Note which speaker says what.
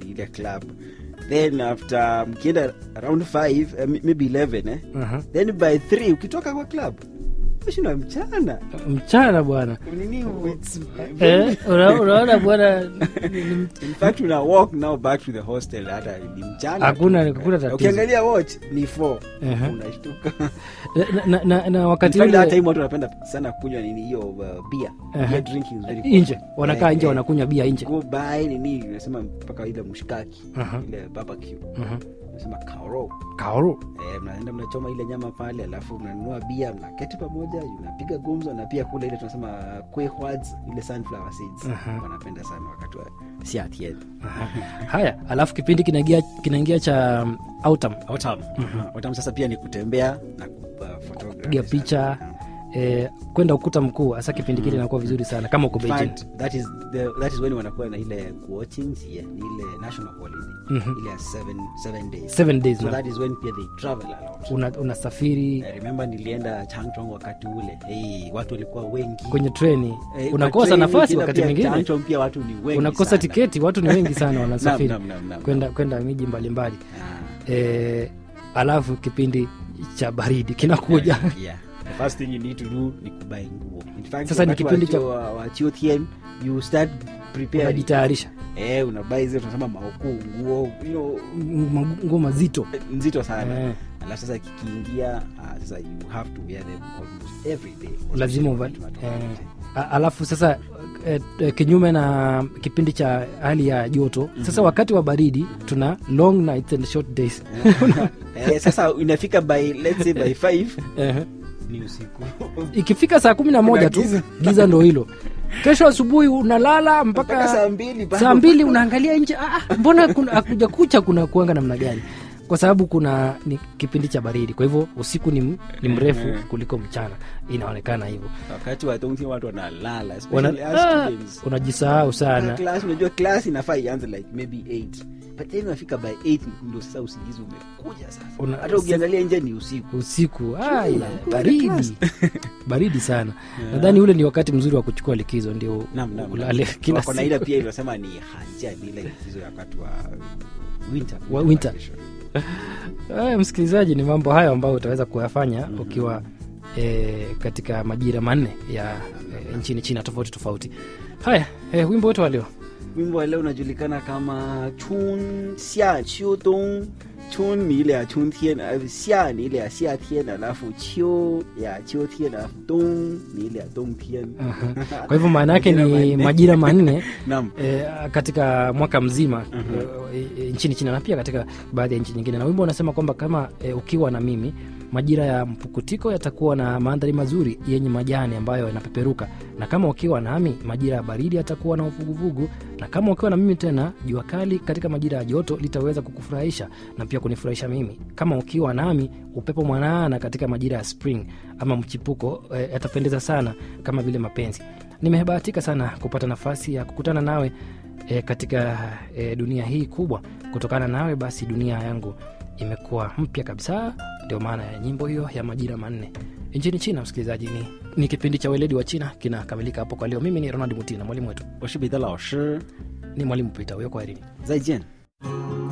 Speaker 1: ile club then after mkienda around 5 uh, maybe 11 eh?
Speaker 2: Aha.
Speaker 1: then by 3 ukitoka kwa club ushinda mchana
Speaker 2: mchana bwana
Speaker 1: nini it's
Speaker 2: Eh, una- unaona bwana
Speaker 1: in fact una walk now back to the hostel hata ni mchana
Speaker 2: Hakuna-
Speaker 1: tu.
Speaker 2: hakuna tatizo.
Speaker 1: ukiangalia watch ni 4
Speaker 2: Aha.
Speaker 1: unashtuka
Speaker 2: na, na, na, na wakati
Speaker 1: In fact, hata
Speaker 2: ule
Speaker 1: hii watu wanapenda sana kunywa nini hiyo uh, beer
Speaker 2: Aha.
Speaker 1: beer drinking is very common.
Speaker 2: nje wanakaa
Speaker 1: Eh,
Speaker 2: nje
Speaker 1: eh,
Speaker 2: wanakunywa bia nje
Speaker 1: go buy nini unasema mpaka ile mshikaki
Speaker 2: Aha.
Speaker 1: ile barbecue
Speaker 2: Mhm.
Speaker 1: unasema kaoro
Speaker 2: kaoro
Speaker 1: Eh, mnaenda mnachoma ile nyama pale alafu mnanunua bia mnaketi pamoja unapiga gumzo na pia kule ile tunasema quehwads ile sunflower seeds
Speaker 2: Aha.
Speaker 1: wanapenda sana wakati wa siatien
Speaker 2: haya alafu kipindi kinaingia kinaingia cha um, autumn
Speaker 1: autumn autumn sasa pia ni kutembea na kupa photography
Speaker 2: piga
Speaker 1: sana.
Speaker 2: picha eh, kwenda ukuta mkuu hasa kipindi kile inakuwa vizuri sana kama uko
Speaker 1: In
Speaker 2: Beijing
Speaker 1: fact, that is the, that is when wanakuwa na ile watching yeah, ni ile national holiday
Speaker 2: Mhm.
Speaker 1: ile ya seven, seven days
Speaker 2: seven days
Speaker 1: so
Speaker 2: na
Speaker 1: that is when pia they travel a lot
Speaker 2: una, unasafiri
Speaker 1: I remember nilienda Changchong wakati ule hey, watu walikuwa wengi
Speaker 2: kwenye treni
Speaker 1: Eh,
Speaker 2: unakosa
Speaker 1: kwa train
Speaker 2: nafasi
Speaker 1: ukienda
Speaker 2: wakati
Speaker 1: pia
Speaker 2: mwingine
Speaker 1: Changchong pia watu ni wengi
Speaker 2: unakosa
Speaker 1: sana.
Speaker 2: tiketi watu ni wengi sana wanasafiri
Speaker 1: Naam, naam, naam, naam.
Speaker 2: kwenda kwenda miji mbalimbali
Speaker 1: Ah,
Speaker 2: eh, alafu kipindi cha baridi kinakuja
Speaker 1: yeah. The first thing you need to do ni kubai nguo. In fact,
Speaker 2: Sasa ni
Speaker 1: wakati
Speaker 2: kipindi
Speaker 1: wa
Speaker 2: cha-
Speaker 1: chuo- wa wa chuo TM, you start preparing.
Speaker 2: unajitayarisha
Speaker 1: Eh, unabai zile tunasema maoku nguo you know,
Speaker 2: M- nguo mazito
Speaker 1: nzito sana
Speaker 2: Eh.
Speaker 1: alafu sasa kikiingia ah, sasa you have to wear them almost every day
Speaker 2: lazima
Speaker 1: Especially
Speaker 2: uva,
Speaker 1: wakati wa
Speaker 2: eh,
Speaker 1: tofauti.
Speaker 2: a- alafu sasa eh, eh, kinyume na kipindi cha hali ya joto sasa wakati wa baridi tuna long nights and short days
Speaker 1: eh, sasa inafika by let's say by 5
Speaker 2: Eh,
Speaker 1: ni usiku
Speaker 2: ikifika saa kumi na moja tu
Speaker 1: giza.
Speaker 2: giza ndo hilo kesho asubuhi unalala
Speaker 1: mpaka
Speaker 2: mpaka
Speaker 1: saa mbili bado.
Speaker 2: saa mbili unaangalia nje ah, mbona kuna akuja kucha kuna kuanga namna gani kwa sababu kuna ni kipindi cha baridi kwa hivyo usiku ni, m- ni mrefu
Speaker 1: Mhm.
Speaker 2: kuliko mchana inaonekana hivyo
Speaker 1: wakati wa dongti watu wanalala
Speaker 2: Wana-
Speaker 1: especially us
Speaker 2: ah,
Speaker 1: students.
Speaker 2: unajisahau
Speaker 1: Na
Speaker 2: sana
Speaker 1: class unajua class inafaa ianze like maybe 8 but then unafika by 8 ndio sasa usingizi umekuja sasa
Speaker 2: Una-
Speaker 1: hata ukiangalia nje ni usiku
Speaker 2: usiku aya,
Speaker 1: Chula,
Speaker 2: baridi
Speaker 1: class.
Speaker 2: baridi sana nadhani ule ni wakati mzuri wa kuchukua likizo ndio
Speaker 1: Naam, naam,
Speaker 2: ulale
Speaker 1: naam.
Speaker 2: kila
Speaker 1: Wako na ile
Speaker 2: siku
Speaker 1: pia inasema ni hanja ni ile likizo ya wakati wa winter
Speaker 2: Wa- winter.
Speaker 1: vacation.
Speaker 2: Aya, msikilizaji ni mambo hayo ambayo utaweza kuyafanya ukiwa e, katika majira manne ya e, nchini china tofauti tofauti haya e, wimbo wetu wa leo
Speaker 1: wimbo wa leo unajulikana kama chun xia qiu dong chun ni ile ya chun tien alafu xia ni ile ya xia tien alafu qiu ya qiu tien alafu dong ni ile ya dong tien
Speaker 2: kwa hivyo maana yake
Speaker 1: Majira
Speaker 2: ni
Speaker 1: manne.
Speaker 2: majira manne
Speaker 1: naam
Speaker 2: e, katika mwaka mzima e, e, nchini china na pia katika baadhi ya nchi nyingine na wimbo unasema kwamba kama e, ukiwa na mimi majira ya mpukutiko yatakuwa na mandhari mazuri yenye majani ambayo yanapeperuka na kama ukiwa nami majira ya baridi yatakuwa na uvuguvugu na kama ukiwa na mimi tena jua kali katika majira ya joto litaweza kukufurahisha na pia kunifurahisha mimi kama ukiwa nami upepo mwanana katika majira ya spring ama mchipuko e, yatapendeza sana kama vile mapenzi nimebahatika sana kupata nafasi ya kukutana nawe e, katika e, dunia hii kubwa kutokana nawe basi dunia yangu imekuwa mpya kabisa ndio maana ya nyimbo hiyo ya majira manne nchini china msikilizaji ni, ni kipindi cha weledi wa china kinakamilika hapo kwa leo mimi ni ronald mutina mwalimu wetu
Speaker 1: 我是彼得老师
Speaker 2: ni mwalimu pita huyo kwaherini
Speaker 1: 再见